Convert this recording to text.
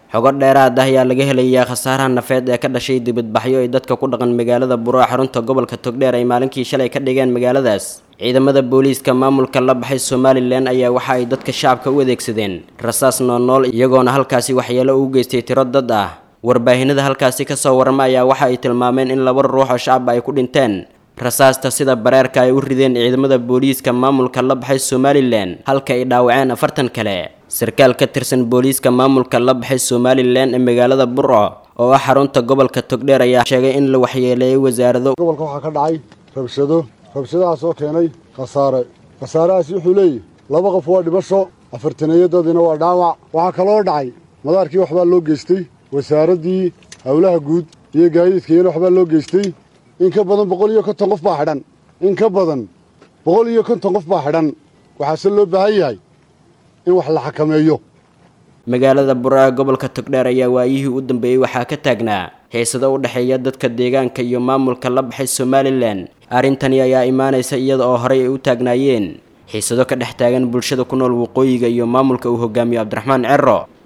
xogo dheeraad ah ayaa laga helayaa khasaaraha nafeed ee ka dhashay dibadbaxyo ay dadka ku dhaqan magaalada buro xarunta gobolka togdheer ay maalinkii shalay ka dhigeen magaaladaas ciidamada booliiska maamulka la baxay somalilan ayaa waxa ay dadka shacabka u adeegsadeen rasaas noolnool iyagoona halkaasi waxyeelo ugu geystay tiro dad ah warbaahinada halkaasi kasoo warama ayaa waxa ay tilmaameen in laba ruux oo shacab ay ku dhinteen rasaasta sida bareerka ay u rideen ciidamada booliiska maamulka la baxay somalilan halka ay dhaawaceen afartan kale sarkaal ka tirsan booliiska maamulka la baxay somalilan ee magaalada burco oo ah xarunta gobolka togdheer ayaa sheegay in la waxyeeleeyay wasaarado gobolka waxaa ka dhacay rabshado rabshadahaas oo keenay khasaare khasaarahaasi wuxuu leeyahy laba qof waa dhimasho afartaneeyadadiina waa dhaawac waxaa kaloo dhacay madaarkii waxbaa loo geystay wasaaraddii howlaha guud iyo gaadiidkayana waxbaa loo geystay in ka badan boqol iyo konton qof baa xidhan in ka badan boqol iyo konton qof baa xidhan waxaase loo baahan yahay in wax la xakameeyo magaalada bura gobolka togdheer ayaa waayihii u dambeeyey waxaa ka taagnaa heesado u dhexeeya dadka deegaanka iyo maamulka la baxay somalilan arrintani ayaa imaanaysa iyada oo horey ay u taagnaayeen xiisado ka dhex taagan bulshada ku nool waqooyiga iyo maamulka uu hogaamiyo cabdiraxmaan cero